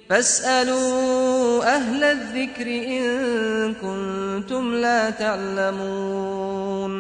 فاسألوا أهل الذكر إن كنتم لا تعلمون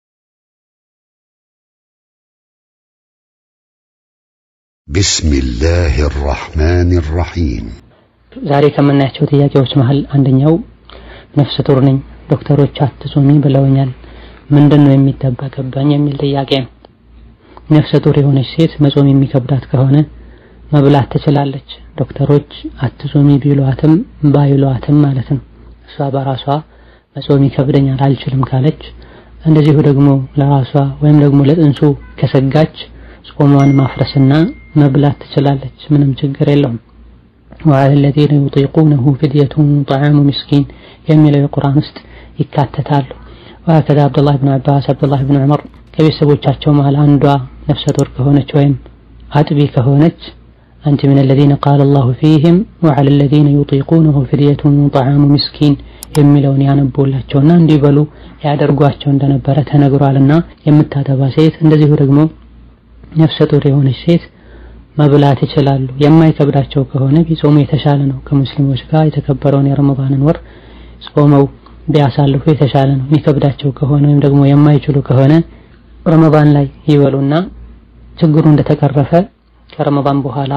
بسم الله الرحمن الرحيم ዛሬ ከምናያቸው ጥያቄዎች መሀል አንደኛው ነፍሰ ጡር ነኝ ዶክተሮች አትጾሚ ብለውኛል ምንድን ነው የሚጠበቅብኝ የሚል ጥያቄ ነው ነፍሰ ጡር የሆነች ሴት መጾም የሚከብዳት ከሆነ መብላት ትችላለች ዶክተሮች አትጾሚ ቢሏትም ባይሏትም ማለት ነው እሷ በራሷ መጾም ይከብደኛል አልችልም ካለች እንደዚሁ ደግሞ ለራሷ ወይም ደግሞ ለጥንሱ ከሰጋች ጾሟን ማፍረስና መብላት ትችላለች ምንም ችግር የለውም وعلى الذين يطيقونه فدية طعام مسكين የሚለው የቁርአን ውስጥ ይካተታሉ وهكذا عبد الله بن عباس عبد الله بن عمر ከቤተሰቦቻቸው መሃል አንዷ ነፍሰ ጡር ከሆነች ወይም አጥቢ ከሆነች أنت من الذين قال الله فيهم وعلى الذين يطيقونه فدية طعام مسكين የሚለውን ያነቡላቸውና እንዲበሉ ያደርጓቸው እንደነበረ ተነግሯልና የምታጠባ ሴት እንደዚሁ ደግሞ ነፍሰ ጡር የሆነች ሴት መብላት ይችላሉ። የማይከብዳቸው ከሆነ ቢጾሙ የተሻለ ነው። ከሙስሊሞች ጋር የተከበረውን የረመዳንን ወር ጾመው ቢያሳልፉ የተሻለ ነው። የሚከብዳቸው ከሆነ ወይም ደግሞ የማይችሉ ከሆነ ረመዳን ላይ ይበሉና ችግሩ እንደተቀረፈ ከረመዳን በኋላ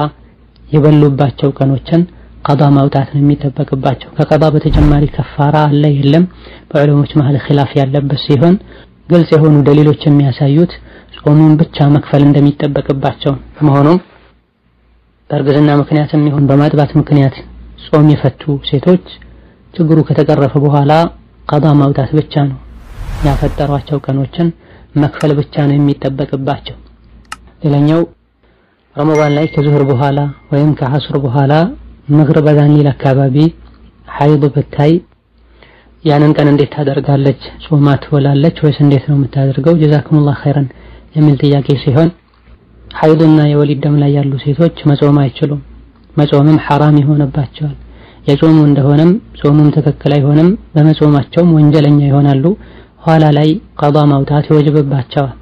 የበሉባቸው ቀኖችን ቀዳ ማውጣት ነው የሚጠበቅባቸው። ከቀዳ በተጨማሪ ከፋራ አለ የለም በዑለሞች መሀል ኺላፍ ያለበት ሲሆን ግልጽ የሆኑ ደሊሎች የሚያሳዩት ጾሙን ብቻ መክፈል እንደሚጠበቅባቸው መሆኑም በእርግዝና ምክንያትም ይሁን በማጥባት ምክንያት ጾም የፈቱ ሴቶች ችግሩ ከተቀረፈ በኋላ ቀዳ ማውጣት ብቻ ነው ያፈጠሯቸው ቀኖችን መክፈል ብቻ ነው የሚጠበቅባቸው። ሌላኛው ረመዳን ላይ ከዙህር በኋላ ወይም ከሐሱር በኋላ መግሪብ አዛን ሊል አካባቢ ሐይድ ብታይ ያንን ቀን እንዴት ታደርጋለች? ጾማ ትውላለች ወይስ እንዴት ነው የምታደርገው? ጀዛኩሙላህ ኸይረን የሚል ጥያቄ ሲሆን ሐይድና የወሊድ ደም ላይ ያሉ ሴቶች መጾም አይችሉም። መጾምም ሐራም ይሆንባቸዋል። የጾሙ እንደሆነም ጾሙም ትክክል አይሆንም፣ በመጾማቸውም ወንጀለኛ ይሆናሉ። ኋላ ላይ ቀዷ ማውጣት ይወጅብባቸዋል።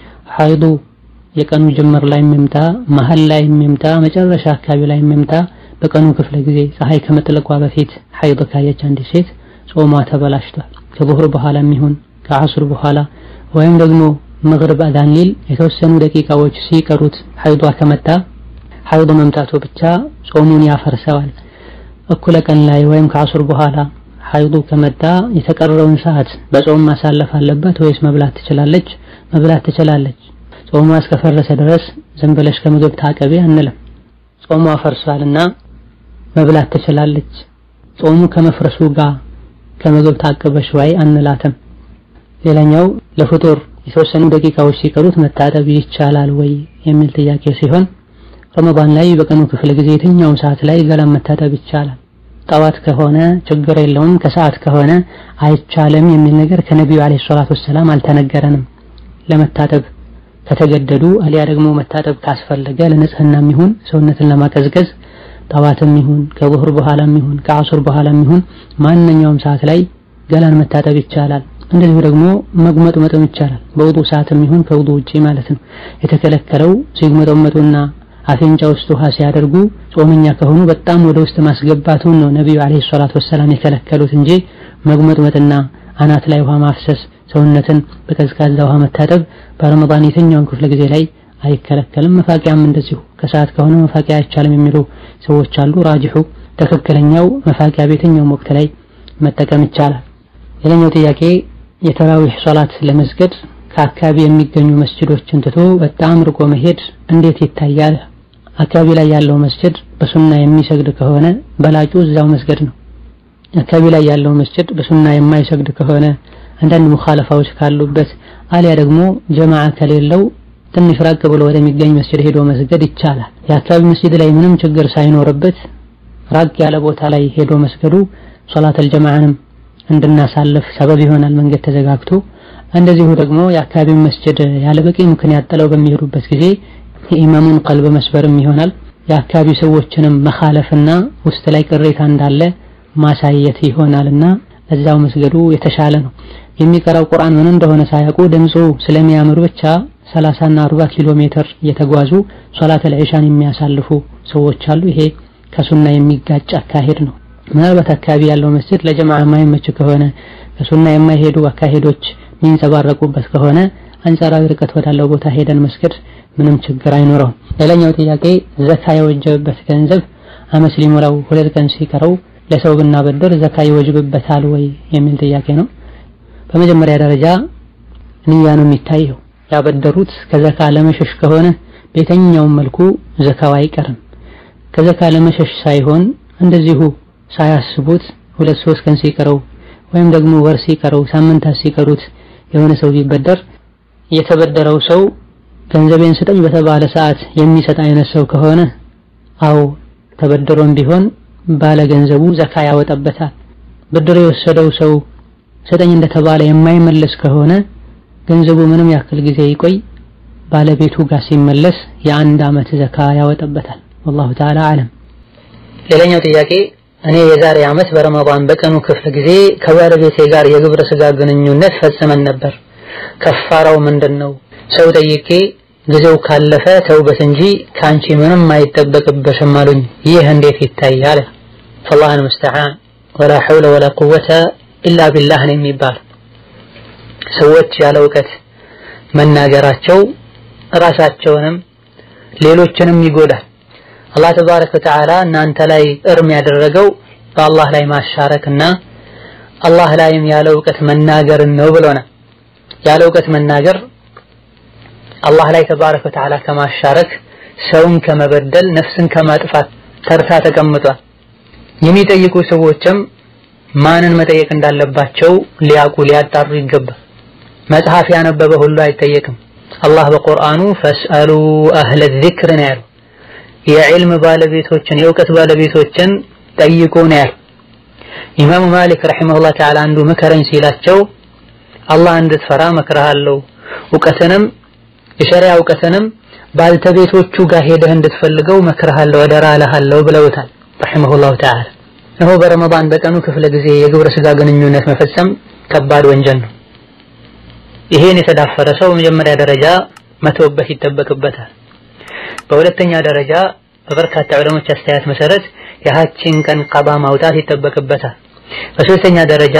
ሐይዱ የቀኑ ጅምር ላይ የሚምጣ መሀል ላይ የሚምጣ መጨረሻ አካባቢ ላይ የሚምጣ በቀኑ ክፍለ ጊዜ ፀሐይ ከመጥለቋ በፊት ሐይድ ካየች አንዲት ሴት ጾሟ ተበላሽቷል። ከዙህር በኋላ የሚሆን ከዐሱር በኋላ ወይም ደግሞ መግሪብ አዛን ሊል የተወሰኑ ደቂቃዎች ሲቀሩት ሐይዷ ከመጣ ሐይድ መምጣቱ ብቻ ጾሙን ያፈርሰዋል። እኩለ ቀን ላይ ወይም ከዐሱር በኋላ ሐይዱ ከመጣ የተቀረውን ሰዓት በጾም ማሳለፍ አለበት ወይስ መብላት ትችላለች? መብላት ትችላለች። ጾሟ እስከፈረሰ ድረስ ዝም ብለሽ ከምግብ ታቀቢ አንልም። ጾሟ ፈርሷልና መብላት ትችላለች። ጾሙ ከመፍረሱ ጋር ከምግብ ታቀበሽ ወይ አንላትም። ሌላኛው ለፍጡር የተወሰኑ ደቂቃዎች ሲቀሩት መታጠብ ይቻላል ወይ የሚል ጥያቄ ሲሆን ረመዳን ላይ በቀኑ ክፍለ ጊዜ የትኛውም ሰዓት ላይ ገላን መታጠብ ይቻላል። ጠዋት ከሆነ ችግር የለውም፣ ከሰዓት ከሆነ አይቻልም የሚል ነገር ከነቢዩ አለይሂ ሰላቱ ወሰላም አልተነገረንም። ለመታጠብ ከተገደዱ አሊያ ደግሞ መታጠብ ካስፈለገ ለንጽህናም ይሁን ሰውነትን ለማቀዝቀዝ ጠዋትም ይሁን ከዙህር በኋላም ይሁን ከዐሱር በኋላም ይሁን ማንኛውም ሰዓት ላይ ገላን መታጠብ ይቻላል። እንደዚሁ ደግሞ መጉመጥመጥም ይቻላል። በውዱ ሰዓትም ይሁን ከውዱ ውጪ ማለት ነው። የተከለከለው ሲጉመጠመጡና አፍንጫ ውስጥ ውሃ ሲያደርጉ ጾመኛ ከሆኑ በጣም ወደ ውስጥ ማስገባቱን ነው ነቢዩ አለይሂ ሰላቱ ወሰላም የከለከሉት እንጂ መጉመጥመጥና አናት ላይ ውሃ ማፍሰስ፣ ሰውነትን በቀዝቃዛ ውሃ መታጠብ በረመዳን የትኛውን ክፍለ ጊዜ ላይ አይከለከልም። መፋቂያም እንደዚሁ ከሰዓት ከሆነ መፋቂያ አይቻልም የሚሉ ሰዎች አሉ። ራጅሑ ትክክለኛው መፋቂያ በየትኛውም ወቅት ላይ መጠቀም ይቻላል። ሌላኛው ጥያቄ የተራዊህ ሶላት ለመስገድ ከአካባቢ የሚገኙ መስጅዶችን ትቶ በጣም ርቆ መሄድ እንዴት ይታያል? አካባቢ ላይ ያለው መስጅድ በሱና የሚሰግድ ከሆነ በላጩ እዛው መስገድ ነው። አካባቢ ላይ ያለው መስጅድ በሱና የማይሰግድ ከሆነ አንዳንድ ሙኻለፋዎች ካሉበት አሊያ ደግሞ ጀማዓ ከሌለው ትንሽ ራቅ ብሎ ወደሚገኝ መስጅድ ሄዶ መስገድ ይቻላል። የአካባቢ መስጅድ ላይ ምንም ችግር ሳይኖርበት ራቅ ያለ ቦታ ላይ ሄዶ መስገዱ ሶላተል ጀማዓንም እንድናሳልፍ ሰበብ ይሆናል። መንገድ ተዘጋግቶ እንደዚሁ ደግሞ የአካባቢውን መስጅድ ያለ በቂ ምክንያት ጥለው በሚሄዱበት ጊዜ የኢማሙን ቀልብ መስበርም ይሆናል። የአካባቢው ሰዎችንም መኻለፍና ውስጥ ላይ ቅሬታ እንዳለ ማሳየት ይሆናልና እዛው መስገዱ የተሻለ ነው። የሚቀራው ቁርአን ምን እንደሆነ ሳያውቁ ድምፁ ስለሚያምር ብቻ 30 እና 40 ኪሎ ሜትር እየተጓዙ ሶላተል ዒሻን የሚያሳልፉ ሰዎች አሉ። ይሄ ከሱና የሚጋጭ አካሄድ ነው። ምናልባት አካባቢ ያለው መስጂድ ለጀማዓ የማይመች ከሆነ ከሱና የማይሄዱ አካሄዶች የሚንጸባረቁበት ከሆነ አንጻራዊ ርቀት ወዳለው ቦታ ሄደን መስገድ ምንም ችግር አይኖረውም። ሌላኛው ጥያቄ ዘካ የወጀበበት ገንዘብ አመት ሊሞላው ሁለት ቀን ሲቀረው ለሰው ብናበድር ዘካ ይወጅብበታል ወይ የሚል ጥያቄ ነው። በመጀመሪያ ደረጃ ንያ ነው የሚታየው። ያበደሩት ከዘካ ለመሸሽ ከሆነ በየትኛውም መልኩ ዘካው አይቀርም። ከዘካ ለመሸሽ ሳይሆን እንደዚሁ ሳያስቡት ሁለት ሶስት ቀን ሲቀረው ወይም ደግሞ ወር ሲቀረው ሳምንታት ሲቀሩት የሆነ ሰው ቢበደር የተበደረው ሰው ገንዘቤን ስጠኝ በተባለ ሰዓት የሚሰጥ አይነት ሰው ከሆነ አው ተበድሮም ቢሆን ባለ ገንዘቡ ዘካ ያወጣበታል። ብድር የወሰደው ሰው ስጠኝ እንደተባለ የማይመለስ ከሆነ ገንዘቡ ምንም ያክል ጊዜ ይቆይ ባለቤቱ ጋር ሲመለስ የአንድ ዓመት ዘካ ያወጣበታል። ወላሁ ተዓላ አለም። ሌላኛው ጥያቄ እኔ የዛሬ ዓመት በረመዳን በቀኑ ክፍለ ጊዜ ከባለቤቴ ጋር የግብረ ስጋ ግንኙነት ፈጽመን ነበር። ከፋራው ምንድን ነው? ሰው ጠይቄ ጊዜው ካለፈ ተውበት እንጂ ከአንቺ ምንም አይጠበቅበሽም አሉኝ። ይህ እንዴት ይታያል? ፈላህ አልሙስተዓን ወላ ሐውለ ወላ ቁወተ ኢላ ቢላህ ነው የሚባል ሰዎች ያለ እውቀት መናገራቸው ራሳቸውንም ሌሎችንም ይጎዳል። አላህ ተባረከ ወተዓላ እናንተ ላይ እርም ያደረገው በአላህ ላይ ማሻረክና አላህ ላይም ያለ እውቀት መናገርን ነው ብሎናል። ያለ እውቀት መናገር አላህ ላይ ተባረከ ወተዓላ ከማሻረክ ሰውን ከመበደል ነፍስን ከማጥፋት ተርታ ተቀምጧል። የሚጠይቁ ሰዎችም ማንን መጠየቅ እንዳለባቸው ሊያውቁ ሊያጣሩ ይገባል። መጽሐፍ ያነበበ ሁሉ አይጠየቅም። አላህ በቁርአኑ ፈስአሉ አህለ ዚክር ነው ያለው። የዕልም ባለቤቶችን የእውቀት ባለቤቶችን ጠይቁ ነው ያለው። ኢማሙ ማሊክ ረሒመሁላህ ተዓላ አንዱ ምከረኝ ሲላቸው አላህ እንድትፈራ መክረሃለሁ፣ እውቀትንም የሸሪያ እውቀትንም ባልተቤቶቹ ጋር ሄደህ እንድትፈልገው መክረሃለሁ፣ አደራ እልሃለሁ ብለውታል ረሒመሁላሁ ተዓላ። እነሆ በረመዳን በቀኑ ክፍለ ጊዜ የግብረ ስጋ ግንኙነት መፈጸም ከባድ ወንጀል ነው። ይሄን የተዳፈረ ሰው በመጀመሪያ ደረጃ መተውበት ይጠበቅበታል። በሁለተኛ ደረጃ በበርካታ ዑለሞች አስተያየት መሰረት የሀችን ቀን ቀባ ማውጣት ይጠበቅበታል። በሶስተኛ ደረጃ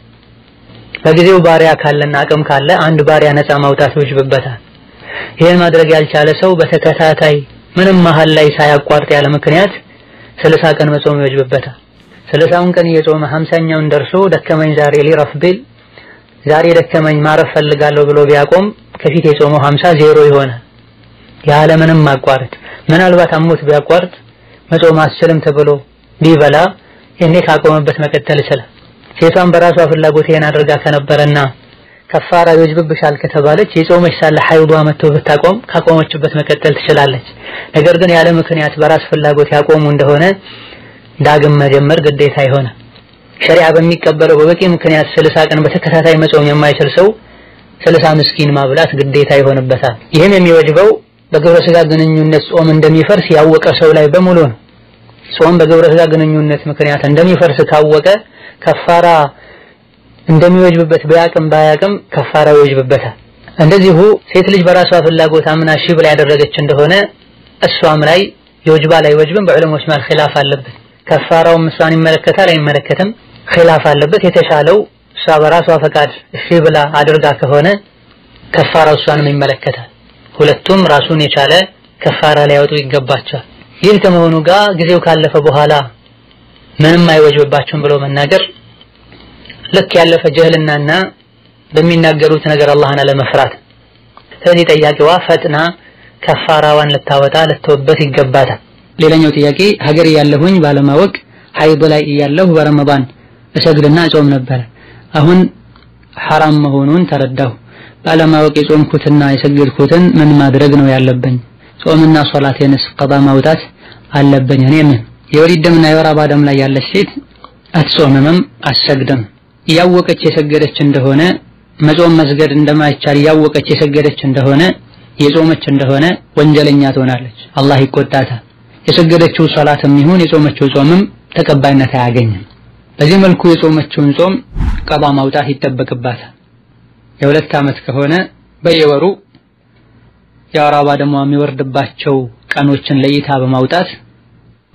በጊዜው ባሪያ ካለና አቅም ካለ አንድ ባሪያ ነፃ ማውጣት ይወጅብበታል። ይህን ማድረግ ያልቻለ ሰው በተከታታይ ምንም መሀል ላይ ሳያቋርጥ ያለ ምክንያት ስልሳ ቀን መጾም ይወጅብበታል። ስልሳውን ቀን እየጾመ ሀምሳኛውን ደርሶ ደከመኝ ዛሬ ሊረፍ ቢል ዛሬ ደከመኝ ማረፍ ፈልጋለሁ ብሎ ቢያቆም ከፊት የጾመው ሀምሳ ዜሮ ይሆናል ያለ ምንም ማቋረጥ። ምናልባት አሞት ቢያቋርጥ መጾም አስችልም ተብሎ ቢበላ ይሄኔ ካቆመበት መቀጠል ይችላል። ሴቷን በራሷ ፍላጎት ይሄን አድርጋ ከነበረና ከፋራ ይወጅብብሻል ከተባለች የጾመች ሳለ ሐይዷ መጥቶ ብታቆም ካቆመችበት መቀጠል ትችላለች። ነገር ግን ያለ ምክንያት በራስ ፍላጎት ያቆሙ እንደሆነ ዳግም መጀመር ግዴታ ይሆናል። ሸሪዓ በሚቀበለው በበቂ ምክንያት ስልሳ ቀን በተከታታይ መጾም የማይችል ሰው ስልሳ ምስኪን ማብላት ግዴታ ይሆንበታል። ይህም የሚወጅበው በግብረ ስጋ ግንኙነት ጾም እንደሚፈርስ ያወቀ ሰው ላይ በሙሉ ነው። ጾም በግብረ ስጋ ግንኙነት ምክንያት እንደሚፈርስ ካወቀ ከፋራ እንደሚወጅብበት ቢያቅም ባያቅም ከፋራ ይወጅብበታል። እንደዚሁ ሴት ልጅ በራሷ ፍላጎት አምና እሺ ብላ ያደረገች እንደሆነ እሷም ላይ የወጅባ ላይ ወጅብን በዑለሞች መሃል ኺላፍ አለበት። ከፋራውም እሷን ይመለከታል አይመለከትም ኺላፍ አለበት። የተሻለው እሷ በራሷ ፈቃድ እሺ ብላ አድርጋ ከሆነ ከፋራው እሷንም ይመለከታል። ሁለቱም ራሱን የቻለ ከፋራ ሊያወጡ ይገባቸዋል። ይህ ከመሆኑ ጋር ጊዜው ካለፈ በኋላ ምንም አይወጅብባቸውም ብሎ መናገር ልክ ያለፈ ጀህልናና በሚናገሩት ነገር አላህን አለመፍራት። ስለዚህ ጠያቂዋ ፈጥና ከፋራዋን ልታወጣ ልትወበት ይገባታል። ሌላኛው ጥያቄ ሀገር ያለሁኝ ባለማወቅ ሀይድ ላይ እያለሁ በረመዳን እሰግድና እጾም ነበረ። አሁን ሐራም መሆኑን ተረዳሁ። ባለማወቅ የጾምኩትና የሰገድኩትን ምን ማድረግ ነው ያለብኝ? ጾምና ሶላቴንስ ቀዳ ማውጣት አለብኝ? እኔ ምን የወሊድ ደምና የወር አበባ ደም ላይ ያለች ሴት አትጾምምም አትሰግድም። እያወቀች የሰገደች እንደሆነ መጾም መስገድ እንደማይቻል እያወቀች የሰገደች እንደሆነ የጾመች እንደሆነ ወንጀለኛ ትሆናለች፣ አላህ ይቆጣታል። የሰገደችው ሶላትም ይሁን የጾመችው ጾምም ተቀባይነት አያገኝም። በዚህ መልኩ የጾመችውን ጾም ቀባ ማውጣት ይጠበቅባታል። የሁለት ዓመት ከሆነ በየወሩ የወር አበባ ደሟ የሚወርድባቸው ቀኖችን ለይታ በማውጣት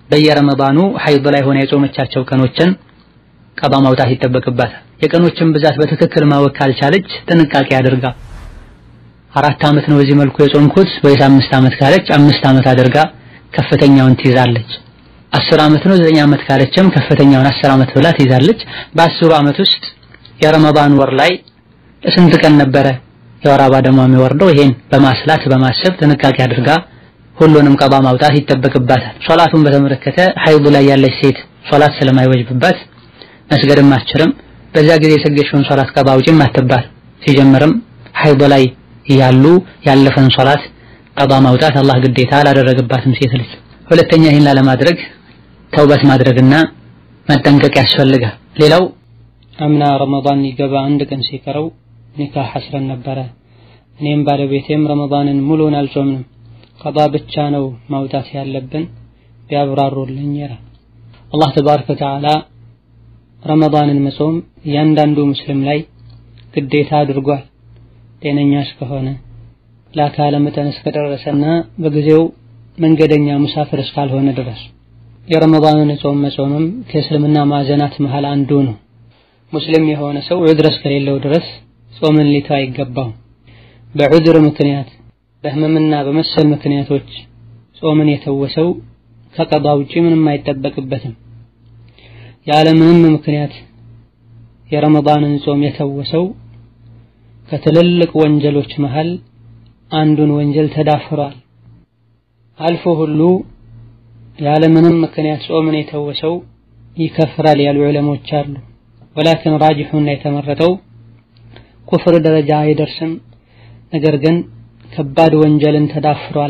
በየረመዳኑ ሐይድ ላይ ሆነ የጾመቻቸው ቀኖችን ቀባ ማውጣት ይጠበቅባታል። የቀኖችን ብዛት በትክክል ማወቅ ካልቻለች ጥንቃቄ አድርጋ አራት ዓመት ነው በዚህ መልኩ የጾምኩት ወይስ አምስት ዓመት ካለች አምስት ዓመት አድርጋ ከፍተኛውን ትይዛለች። አስር ዓመት ነው ዘጠኝ ዓመት ካለችም ከፍተኛውን አስር ዓመት ብላ ትይዛለች። በአስሩ ዓመት ውስጥ የረመዳን ወር ላይ ስንት ቀን ነበረ የወር አበባ ደሟ የሚወርደው? ይሄን በማስላት በማሰብ ጥንቃቄ አድርጋ ሁሉንም ቀባ ማውጣት ይጠበቅባታል። ሶላቱን በተመለከተ ሐይድ ላይ ያለች ሴት ሶላት ስለማይወጅብባት መስገድም አትችልም። በዛ ጊዜ የሰገድሽውን ሶላት ቀባ አውጪም አትባል። ሲጀምርም ሐይድ ላይ ያሉ ያለፈን ሶላት ቀባ ማውጣት አላህ ግዴታ አላደረገባትም ሴት ልጅ። ሁለተኛ ይህን ላለማድረግ ተውበት ማድረግና መጠንቀቅ ያስፈልጋል። ሌላው አምና ረመዳን ሊገባ አንድ ቀን ሲቀረው ኒካህ አስረን ነበረ። እኔም ባለቤቴም ረመዳንን ሙሉን አልጾምንም። ቀባ ብቻ ነው ማውጣት ያለብን ቢያብራሩልኝ ይላል። አላህ ተባረከ ወተዓላ ረመዳንን መጾም እያንዳንዱ ሙስሊም ላይ ግዴታ አድርጓል። ጤነኛ እስከሆነ ለአካለ መጠን እስከደረሰና በጊዜው መንገደኛ ሙሳፍር እስካልሆነ ድረስ የረመዳንን ጾም መጾምም ከእስልምና ማዕዘናት መሃል አንዱ ነው። ሙስሊም የሆነ ሰው ዑድር እስከሌለው ድረስ ጾምን ሊተው አይገባው። በዑድር ምክንያት በህመምና በመሰል ምክንያቶች ጾምን የተወሰው ከቀባ ውጪ ምንም አይጠበቅበትም። ያለ ምንም ምክንያት የረመዳንን ጾም የተወሰው ከትልልቅ ወንጀሎች መሃል አንዱን ወንጀል ተዳፍሯል። አልፎ ሁሉ ያለ ምንም ምክንያት ጾምን የተወሰው ይከፍራል ያሉ ዑለሞች አሉ። ወላኪን ራጅሑና የተመረጠው ኩፍር ደረጃ አይደርስም፣ ነገር ግን ከባድ ወንጀልን ተዳፍሯል።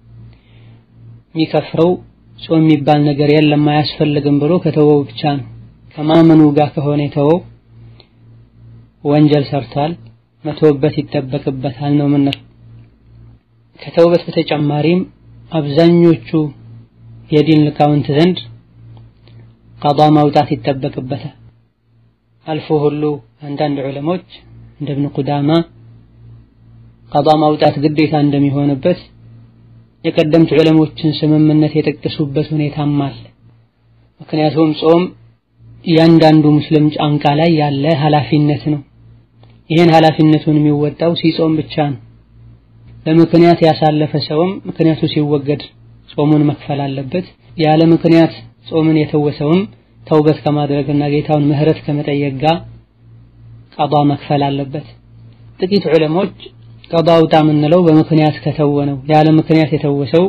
የሚከፍረው ጾም የሚባል ነገር የለም አያስፈልግም ብሎ ከተወው ብቻ ነው። ከማመኑ ጋር ከሆነ የተወው ወንጀል ሰርቷል፣ መተውበት ይጠበቅበታል ነው ምንል። ከተውበት በተጨማሪም አብዛኞቹ የዲን ሊቃውንት ዘንድ ቀዷ ማውጣት ይጠበቅበታል። አልፎ ሁሉ አንዳንድ ዑለሞች እንደ እብን ቁዳማ ቀዷ ማውጣት ግዴታ እንደሚሆንበት የቀደምት ዑለሞችን ስምምነት የጠቀሱበት ሁኔታም አለ። ምክንያቱም ጾም እያንዳንዱ ሙስሊም ጫንቃ ላይ ያለ ኃላፊነት ነው። ይህን ኃላፊነቱን የሚወጣው ሲጾም ብቻ ነው። በምክንያት ያሳለፈ ሰውም ምክንያቱ ሲወገድ ጾሙን መክፈል አለበት። ያለ ምክንያት ጾምን የተወሰውም ተውበት ከማድረግና ጌታውን ምህረት ከመጠየቅ ጋር ቀዷ መክፈል አለበት። ጥቂት ዑለሞች ቀዷ አውጣ የምንለው በምክንያት ከተወነው ያለ ምክንያት የተወሰው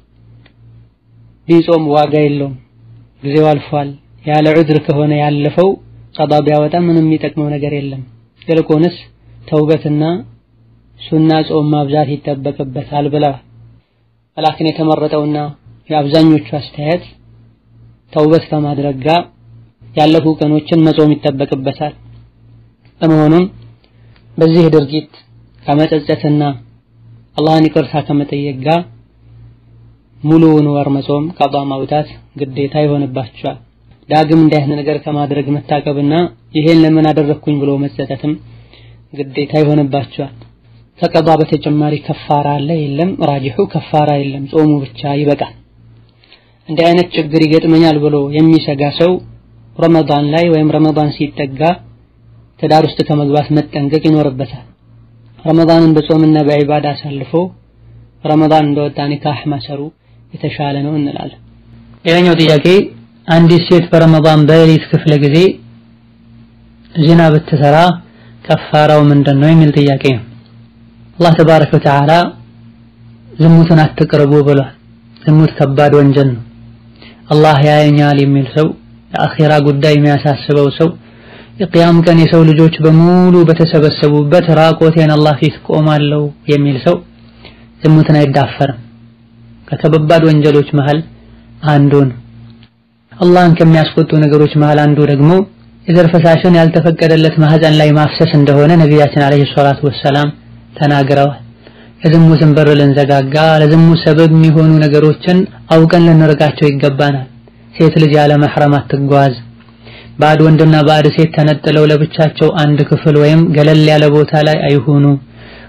ቢጾም ዋጋ የለውም፣ ጊዜው አልፏል። ያለ ዑድር ከሆነ ያለፈው ቀዷ ቢያወጣ ምንም የሚጠቅመው ነገር የለም። ይልቁንስ ተውበትና ሱና ጾም ማብዛት ይጠበቅበታል ብለዋል። ወላኪን የተመረጠውና የአብዛኞቹ አስተያየት ተውበት ከማድረግ ጋር ያለፉ ቀኖችን መጾም ይጠበቅበታል። በመሆኑም በዚህ ድርጊት ከመጸጸትና አላህን ይቅርታ ከመጠየቅ ጋር ሙሉውን ወር መጾም ቀዷ ማውጣት ግዴታ ይሆንባቸዋል። ዳግም እንዲህ አይነት ነገር ከማድረግ መታቀብና ይሄን ለምን አደረግኩኝ ብሎ መጸጸትም ግዴታ ይሆንባቸዋል። ከቀዷ በተጨማሪ ከፋራ አለ የለም? ራጅሑ ከፋራ የለም፣ ጾሙ ብቻ ይበቃል። እንዲህ አይነት ችግር ይገጥመኛል ብሎ የሚሰጋ ሰው ረመዳን ላይ ወይም ረመዳን ሲጠጋ ትዳር ውስጥ ከመግባት መጠንቀቅ ይኖርበታል። ረመዳንን በጾምና በዒባዳ አሳልፎ ረመዳን እንደወጣ ኒካህ ማሰሩ የተሻለ ነው እንላለን። ሌላኛው ጥያቄ አንዲት ሴት በረመዳን በሌሊት ክፍለ ጊዜ ዚና ብትሰራ ከፋራው ምንድን ነው የሚል ጥያቄ ነው። አላህ ተባረከ ወተዓላ ዝሙትን አትቅርቡ ብሏል። ዝሙት ከባድ ወንጀል ነው። አላህ ያየኛል የሚል ሰው የአኺራ ጉዳይ የሚያሳስበው ሰው የቅያም ቀን የሰው ልጆች በሙሉ በተሰበሰቡበት ራቆቴን አላህ ፊት ቆማለሁ የሚል ሰው ዝሙትን አይዳፈርም። ከከባድ ወንጀሎች መሃል አንዱ ነው። አላህን ከሚያስቆጡ ነገሮች መሃል አንዱ ደግሞ የዘር ፈሳሽን ያልተፈቀደለት ማህፀን ላይ ማፍሰስ እንደሆነ ነቢያችን አለይሂ ሰላቱ ወሰላም ተናግረዋል። የዝሙትን በር ልንዘጋጋ ለዝሙት ሰበብ የሚሆኑ ነገሮችን አውቀን ልንርቃቸው ይገባናል። ሴት ልጅ ያለ መሕረም አትጓዝ። ባዕድ ወንድና ባዕድ ሴት ተነጥለው ለብቻቸው አንድ ክፍል ወይም ገለል ያለ ቦታ ላይ አይሁኑ።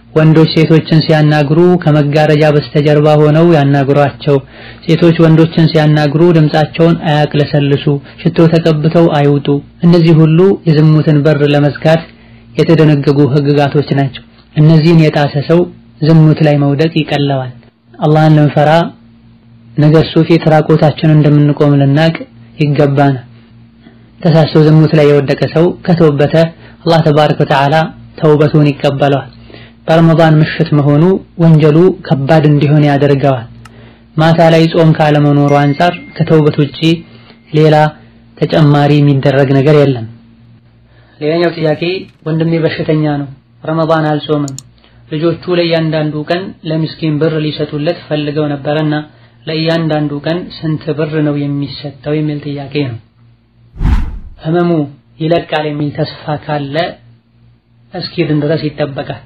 ወንዶች ሴቶችን ሲያናግሩ ከመጋረጃ በስተጀርባ ሆነው ያናግሯቸው። ሴቶች ወንዶችን ሲያናግሩ ድምፃቸውን አያቅለሰልሱ፣ ሽቶ ተቀብተው አይውጡ። እነዚህ ሁሉ የዝሙትን በር ለመዝጋት የተደነገጉ ህግጋቶች ናቸው። እነዚህን የጣሰ ሰው ዝሙት ላይ መውደቅ ይቀለዋል። አላህን ልንፈራ ነገ እሱ ፊት ራቆታችንን እንደምንቆም ልናቅ ይገባናል። ተሳስቶ ዝሙት ላይ የወደቀ ሰው ከተወበተ አላህ ተባረከ ወተዓላ ተውበቱን ይቀበለዋል። በረመዳን ምሽት መሆኑ ወንጀሉ ከባድ እንዲሆን ያደርገዋል። ማታ ላይ ጾም ካለመኖሩ አንጻር ከተውበት ውጪ ሌላ ተጨማሪ የሚደረግ ነገር የለም። ሌላኛው ጥያቄ ወንድሜ በሽተኛ ነው፣ ረመዳን አልጾምም። ልጆቹ ለእያንዳንዱ ቀን ለምስኪን ብር ሊሰጡለት ፈልገው ነበረና ለእያንዳንዱ ቀን ስንት ብር ነው የሚሰጠው የሚል ጥያቄ ነው። ህመሙ ይለቃል የሚል ተስፋ ካለ እስኪድን ድረስ ይጠበቃል።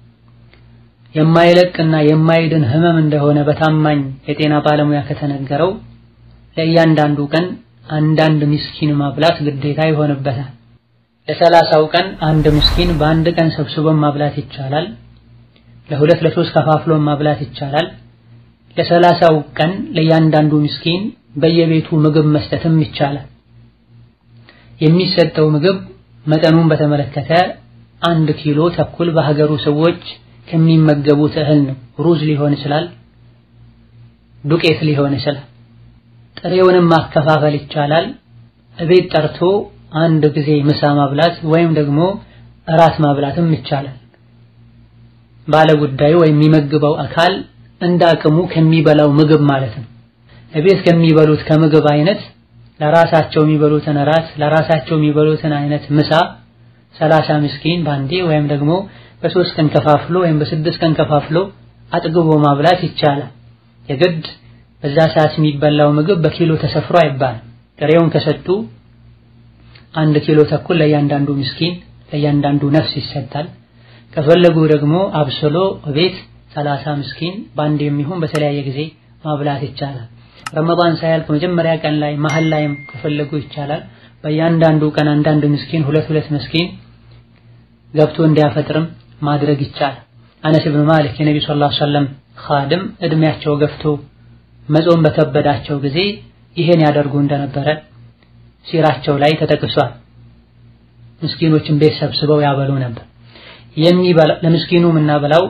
የማይለቅና የማይድን ህመም እንደሆነ በታማኝ የጤና ባለሙያ ከተነገረው ለእያንዳንዱ ቀን አንዳንድ ምስኪን ማብላት ግዴታ ይሆንበታል። ለሰላሳው ቀን አንድ ምስኪን በአንድ ቀን ሰብስቦን ማብላት ይቻላል። ለሁለት ለሶስት ከፋፍሎ ማብላት ይቻላል። ለሰላሳው ቀን ለእያንዳንዱ ምስኪን በየቤቱ ምግብ መስጠትም ይቻላል። የሚሰጠው ምግብ መጠኑን በተመለከተ አንድ ኪሎ ተኩል በሀገሩ ሰዎች ከሚመገቡት እህል ነው። ሩዝ ሊሆን ይችላል፣ ዱቄት ሊሆን ይችላል። ጥሬውንም ማከፋፈል ይቻላል። እቤት ጠርቶ አንድ ጊዜ ምሳ ማብላት ወይም ደግሞ እራት ማብላትም ይቻላል። ባለ ጉዳዩ ወይም የሚመግበው አካል እንደ አቅሙ ከሚበላው ምግብ ማለት ነው። እቤት ከሚበሉት ከምግብ አይነት ለራሳቸው የሚበሉትን እራት ለራሳቸው የሚበሉትን አይነት ምሳ ሰላሳ ምስኪን ባንዴ ወይም ደግሞ በሶስት ቀን ከፋፍሎ ወይም በስድስት ቀን ከፋፍሎ አጥግቦ ማብላት ይቻላል። የግድ በዛ ሰዓት የሚበላው ምግብ በኪሎ ተሰፍሮ አይባልም። ጥሬውን ከሰጡ አንድ ኪሎ ተኩል ለእያንዳንዱ ምስኪን ለእያንዳንዱ ነፍስ ይሰጣል። ከፈለጉ ደግሞ አብስሎ ቤት ሰላሳ ምስኪን ባንድ የሚሆን በተለያየ ጊዜ ማብላት ይቻላል። ረመዳን ሳያልቅ መጀመሪያ ቀን ላይ መሀል ላይም ከፈለጉ ይቻላል። በእያንዳንዱ ቀን አንዳንድ ምስኪን ሁለት ሁለት ምስኪን ገብቶ እንዲያፈጥርም ማድረግ ይቻላል። አነስ ብን ማሊክ የነቢ ሰለላሁ ዐለይሂ ወሰለም ኻድም እድሜያቸው ገፍቶ መጾም በከበዳቸው ጊዜ ይሄን ያደርጉ እንደነበረ ሲራቸው ላይ ተጠቅሷል። ምስኪኖችን ቤት ሰብስበው ያበሉ ነበር። የሚበላ ለምስኪኑ የምናበላው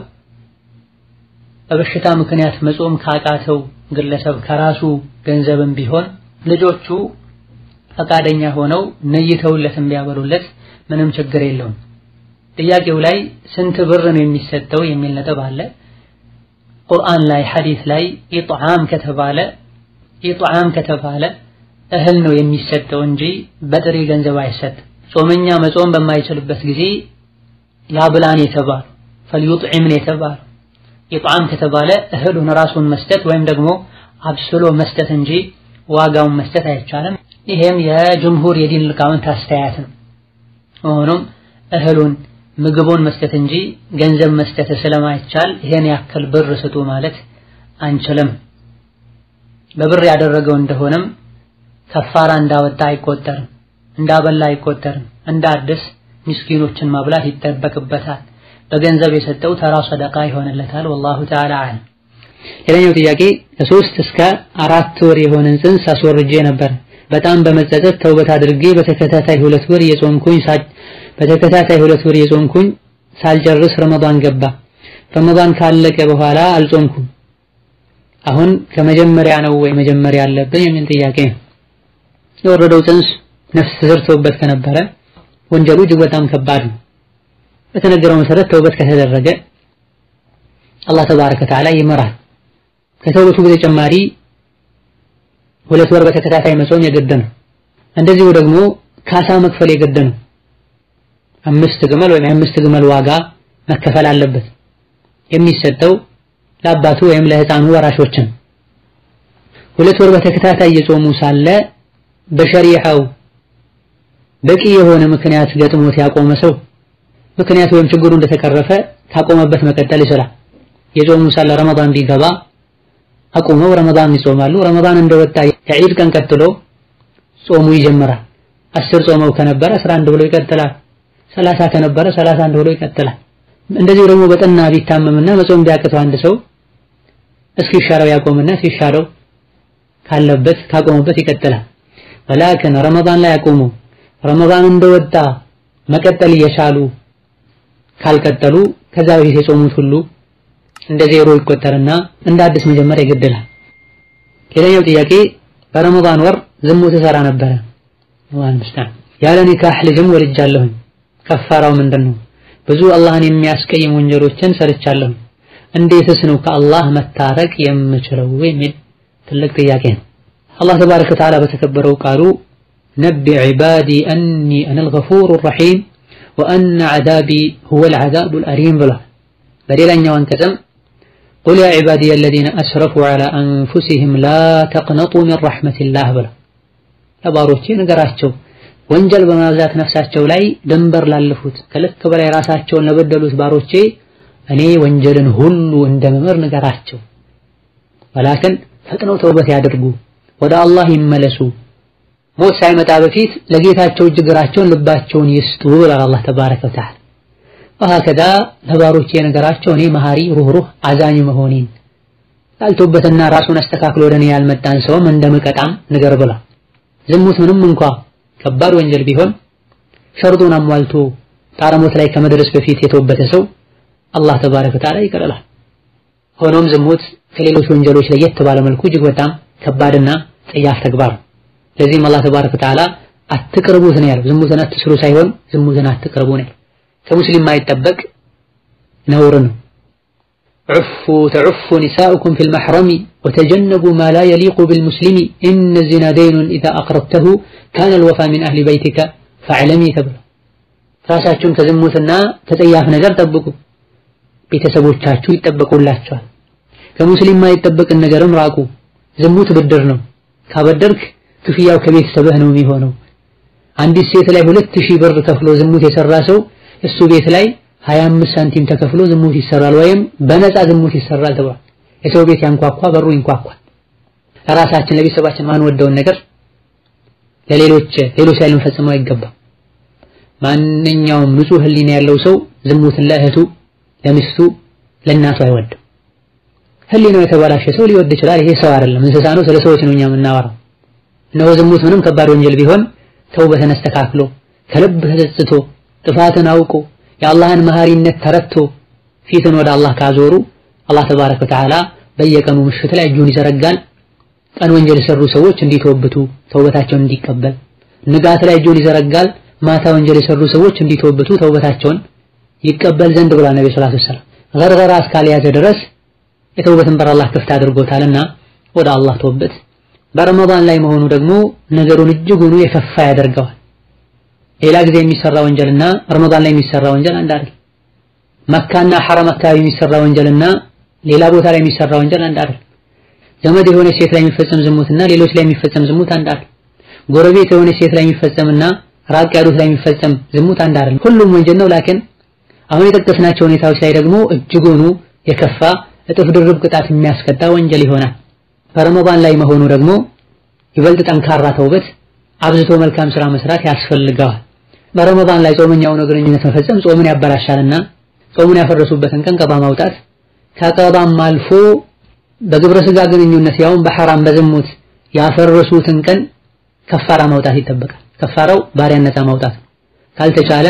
በበሽታ ምክንያት መጾም ካቃተው ግለሰብ ከራሱ ገንዘብም ቢሆን ልጆቹ ፈቃደኛ ሆነው ነይተውለት ቢያበሉለት ምንም ችግር የለውም። ጥያቄው ላይ ስንት ብር ነው የሚሰጠው የሚል ነጥብ አለ። ቁርአን ላይ ሐዲስ ላይ ኢጥዓም ከተባለ ኢጥዓም ከተባለ እህል ነው የሚሰጠው እንጂ በጥሬ ገንዘብ አይሰጥም። ጾመኛ መጾም በማይችልበት ጊዜ ያብላን የተባሉ ፈልዩጥዒምን የተባሉ ኢጥዓም ከተባለ እህሉን ራሱን መስጠት ወይም ደግሞ አብስሎ መስጠት እንጂ ዋጋውን መስጠት አይቻልም። ይሄም የጅምሁር የዲን ሊቃውንት አስተያየት ነው። ሆኖም እህሉን ምግቡን መስጠት እንጂ ገንዘብ መስጠት ስለማይቻል ይሄን ያክል ብር ስጡ ማለት አንችልም። በብር ያደረገው እንደሆነም ከፋራ እንዳወጣ አይቆጠርም፣ እንዳበላ አይቆጠርም። እንደ አዲስ ምስኪኖችን ማብላት ይጠበቅበታል። በገንዘብ የሰጠው ተራ ሰደቃ ይሆንለታል። ወላሁ ተዓላ አለም። ሌላኛው ጥያቄ ከሶስት እስከ አራት ወር የሆነን ጽንስ አስወርጄ ነበር። በጣም በመጸጸት ተውበት አድርጌ በተከታታይ ሁለት ወር የጾምኩኝ በተከታታይ ሁለት ወር የጾምኩኝ ሳልጨርስ ረመዳን ገባ። ረመዳን ካለቀ በኋላ አልጾምኩም። አሁን ከመጀመሪያ ነው ወይ መጀመሪያ ያለብን የሚል ጥያቄ ነው። የወረደው ጽንስ ነፍስ ተዘርቶበት ከነበረ ወንጀሉ እጅግ በጣም ከባድ ነው። በተነገረው መሰረት ተውበት ከተደረገ አላህ ተባረከ ወተዓላ ይመራል። ከተውበቱ በተጨማሪ ሁለት ወር በተከታታይ መጾም የግድ ነው። እንደዚሁ ደግሞ ካሳ መክፈል የግድ ነው። አምስት ግመል ወይም የአምስት ግመል ዋጋ መከፈል አለበት። የሚሰጠው ለአባቱ ወይም ለሕፃኑ ወራሾችን። ሁለት ወር በተከታታይ የጾሙ ሳለ በሸሪዓው በቂ የሆነ ምክንያት ገጥሞት ያቆመ ሰው ምክንያት ወይም ችግሩ እንደተቀረፈ ካቆመበት መቀጠል ይችላል። የጾሙ ሳለ ረመዳን ቢገባ አቁመው ረመዳን ይጾማሉ። ረመዳን እንደወጣ ከዒድ ቀን ቀጥሎ ጾሙ ይጀምራል። አስር ጾመው ከነበረ 11 ብሎ ይቀጥላል። ሰላሳ ከነበረ 31 ብሎ ይቀጥላል። እንደዚሁ ደግሞ በጠና ቢታመምና መጾም ቢያቅተው አንድ ሰው እስኪሻለው ያቆምና ሲሻለው ካለበት ካቆመበት ይቀጥላል። ወላኪን ረመዳን ላይ ያቆሙ ረመዳን እንደወጣ መቀጠል እየቻሉ ካልቀጠሉ ከዛ በፊት የጾሙት ሁሉ እንደ ዜሮ ይቆጠርና እንደ አዲስ መጀመር ይገድላል። ሌላኛው ጥያቄ በረመዳን ወር ዝሙት እሰራ ነበረ ዋን ሙስታን ያለ ኒካህ ልጅም ወልጃለሁኝ። ከፋራው ምንድን ነው? ብዙ አላህን የሚያስቀይም ወንጀሎችን ሰርቻለሁኝ። እንዴትስ ነው ከአላህ መታረቅ የምችለው የሚል ትልቅ ጥያቄ ነው። አላህ ተባረከ ወተዓላ በተከበረው ቃሉ ነቢ ዒባዲ አኒ አነል ገፉሩ ረሒም ወአነ ዐዛቢ ሁወል ዐዛቡል አሊም ብሏል። በሌላኛው አንቀጽም ቁል ያ ዒባዲየ አለዚነ አስረፉ ዐላ አንፉሲሂም ላ ተቅነጡ ሚን ረሕመቲላህ ብሏል። ለባሮቼ ንገራቸው ወንጀል በማብዛት ነፍሳቸው ላይ ድንበር ላለፉት ከልክ በላይ ራሳቸውን ለበደሉት ባሮቼ እኔ ወንጀልን ሁሉ እንደምምር ንገራቸው። ወላክን ፈጥነው ተውበት ያድርጉ፣ ወደ አላህ ይመለሱ፣ ሞት ሳይመጣ በፊት ለጌታቸው እጅ እግራቸውን ልባቸውን ይስጡ ብሏል አላህ ተባረከ ወተዓላ። ወሀከዛ ለባሮቼ ነገራቸው እኔ መሐሪ ሩህሩህ አዛኝ መሆኔን ያልተውበትና ራሱን አስተካክሎ ወደ እኔ ያልመጣን ሰውም እንደምቀጣም ንገር ብሏል። ዝሙት ምንም እንኳ ከባድ ወንጀል ቢሆን ሸርጡን አሟልቶ ጣረሞት ላይ ከመድረስ በፊት የተወበተ ሰው አላህ ተባረከ ወተዓላ ይቀርላል። ሆኖም ዝሙት ከሌሎች ወንጀሎች ለየት ባለ መልኩ እጅግ በጣም ከባድና ጸያፍ ተግባር ነው። ለዚህም አላህ ተባረከ ወተዓላ አትቅርቡት ነው ያለው። ዝሙትን አትስሩ ሳይሆን ዝሙትን አትቅርቡ ነው። ከሙስሊም ማይጠበቅ ነውር ነው። ዑፉ ተዑፉ ኒሳኡኩም ፊል መሕረሚ ወተጀነቡ ማ ላ የሊቁ ቢልሙስሊሚ ኢነ ዚና ደይኑን ኢዛ አቅረብተሁ ካነ ልወፋ ሚን አህሊ በይቲከ ፈዕለሚ ተብሎ ራሳችሁን ከዝሙትና ከጸያፍ ነገር ጠብቁ፣ ቤተሰቦቻችሁ ይጠበቁላቸዋል። ከሙስሊም ማይጠበቅን ነገርም ራቁ። ዝሙት ብድር ነው። ካበደርክ ክፍያው ከቤተሰብህ ነው የሚሆነው። አንዲት ሴት ላይ ሁለት ሺህ ብር ከፍሎ ዝሙት የሰራ ሰው እሱ ቤት ላይ 25 ሳንቲም ተከፍሎ ዝሙት ይሰራል፣ ወይም በነፃ ዝሙት ይሰራል ተብሏል። የሰው ቤት ያንኳኳ በሩ ይንኳኳል። ለራሳችን ለቤተሰባችን ማንወደውን ነገር ለሌሎች ሌሎች ላይ ልንፈጽመው አይገባም። ማንኛውም ንጹህ ሕሊና ያለው ሰው ዝሙትን ለእህቱ፣ ለሚስቱ፣ ለእናቱ አይወድም። ሕሊናው የተበላሸ ሰው ሊወድ ይችላል። ይሄ ሰው አይደለም እንስሳ ነው። ስለ ሰዎች ነው እኛ የምናወራው። እነሆ ዝሙት ምንም ከባድ ወንጀል ቢሆን ተውበትን አስተካክሎ ከልብ ተጸጽቶ ጥፋትን አውቆ የአላህን መሐሪነት ተረድቶ ፊትን ወደ አላህ ካዞሩ አላህ ተባረከ ወተዓላ በየቀኑ ምሽት ላይ እጁን ይዘረጋል። ቀን ወንጀል የሰሩ ሰዎች እንዲተወብቱ ተውበታቸውን እንዲቀበል፣ ንጋት ላይ እጁን ይዘረጋል። ማታ ወንጀል የሰሩ ሰዎች እንዲተወብቱ ተውበታቸውን ይቀበል ዘንድ ብሏል ነብዩ ሰለላሁ ዐለይሂ ወሰለም። ገርገራ እስካልያዘ ድረስ የተውበትን በር አላህ ክፍት አድርጎታልና ወደ አላህ ተውበት። በረመዳን ላይ መሆኑ ደግሞ ነገሩን እጅጉኑ የከፋ ያደርገዋል። ሌላ ጊዜ የሚሰራ ወንጀልና ረመዳን ላይ የሚሰራ ወንጀል አንድ አይደል። መካና ሐረም አካባቢ የሚሰራ ወንጀልና ሌላ ቦታ ላይ የሚሰራ ወንጀል አንድ አይደል። ዘመድ የሆነ ሴት ላይ የሚፈጸም ዝሙትና ሌሎች ላይ የሚፈጸም ዝሙት አንድ አይደል። ጎረቤት የሆነ ሴት ላይ የሚፈጸምና ራቅ ያሉት ላይ የሚፈጸም ዝሙት አንድ አይደል። ሁሉም ወንጀል ነው። ላኪን አሁን የጠቀስናቸው ሁኔታዎች ላይ ደግሞ እጅጉኑ የከፋ እጥፍ ድርብ ቅጣት የሚያስቀጣ ወንጀል ይሆናል። በረመዳን ላይ መሆኑ ደግሞ ይበልጥ ጠንካራ ተውበት አብዝቶ መልካም ስራ መስራት ያስፈልገዋል። በረመዳን ላይ ጾመኛ ሆኖ ግንኙነት መፈጸም ጾምን ያበላሻልና ጾሙን ያፈረሱበትን ቀን ቀባ ማውጣት ከቀባም አልፎ በግብረ ስጋ ግንኙነት ያውም በሐራም በዝሙት ያፈረሱትን ቀን ከፋራ ማውጣት ይጠበቃል። ከፋራው ባሪያን ነፃ ማውጣት ነው። ካልተቻለ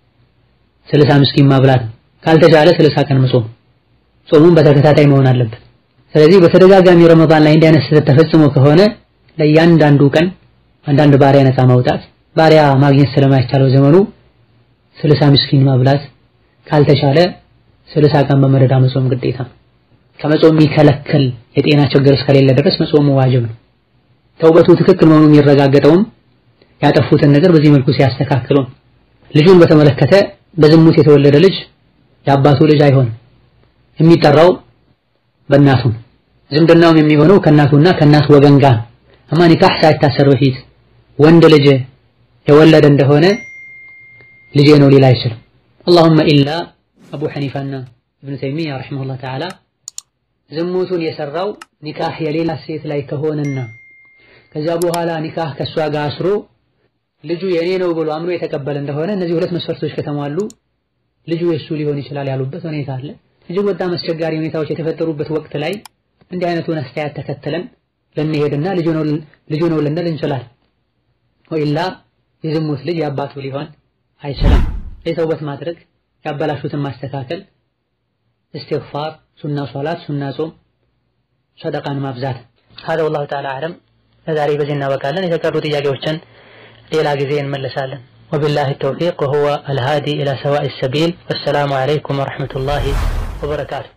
ስልሳ ምስኪን ማብላት ነው። ካልተቻለ ስልሳ ቀን መጾም፣ ጾሙን በተከታታይ መሆን አለበት። ስለዚህ በተደጋጋሚ ረመዳን ላይ እንዲህ አይነት ስህተት ተፈጽሞ ከሆነ ለእያንዳንዱ ቀን አንዳንድ ባሪያ ነፃ ማውጣት፣ ባሪያ ማግኘት ስለማይቻለው ዘመኑ ስልሳ ምስኪን ማብላት፣ ካልተቻለ ስልሳ ቀን በመደዳ መጾም ግዴታ ነው። ከመጾም የሚከለክል የጤና ችግር እስከሌለ ድረስ መጾሙ ዋጅብ ነው። ተውበቱ ትክክል መሆኑ የሚረጋገጠውም ያጠፉትን ነገር በዚህ መልኩ ሲያስተካክሉ። ልጁን በተመለከተ በዝሙት የተወለደ ልጅ የአባቱ ልጅ አይሆንም። የሚጠራው በእናቱ ዝምድናውም የሚሆነው ከእናቱና ከእናቱ ወገን ጋር አማ ኒካህ ሳይታሰር በፊት ወንድ ልጅ የወለደ እንደሆነ ልጄ ነው ሊል አይችልም። አላሁመ ኢላ አቡ ሐኒፋና ኢብኑ ተይሚያ ረሒመሁላህ ተዓላ ዝሙቱን የሰራው ኒካህ የሌላ ሴት ላይ ከሆነና ከዛ በኋላ ኒካህ ከእሷ ጋር አስሮ ልጁ የኔ ነው ብሎ አምኖ የተቀበለ እንደሆነ እነዚህ ሁለት መስፈርቶች ከተሟሉ ልጁ የእሱ ሊሆን ይችላል ያሉበት ሁኔታ አለ። እጅግ በጣም አስቸጋሪ ሁኔታዎች የተፈጠሩበት ወቅት ላይ እንዲህ አይነቱን አስተያየት ተከትለን ልንሄድና ልጁ ነው ልንል እንችላለን። ወኢላ የዝሙት ልጅ የአባቱ ሊሆን አይችልም። የተውበት ማድረግ ያበላሹትን ማስተካከል፣ እስትግፋር፣ ሱና ሶላት፣ ሱና ጾም፣ ሰደቃን ማብዛት። ሀዛ ወላሁ ተዓላ አዕለም። ለዛሬ በዚህ እናበቃለን። የተቀሩ ጥያቄዎችን ሌላ ጊዜ እንመለሳለን። ወቢላሂ ተውፊቅ ወሁወ አልሃዲ ኢላ ሰዋኢ ሰቢል። ወሰላሙ አለይኩም ወረሕመቱላሂ ወበረካቱ።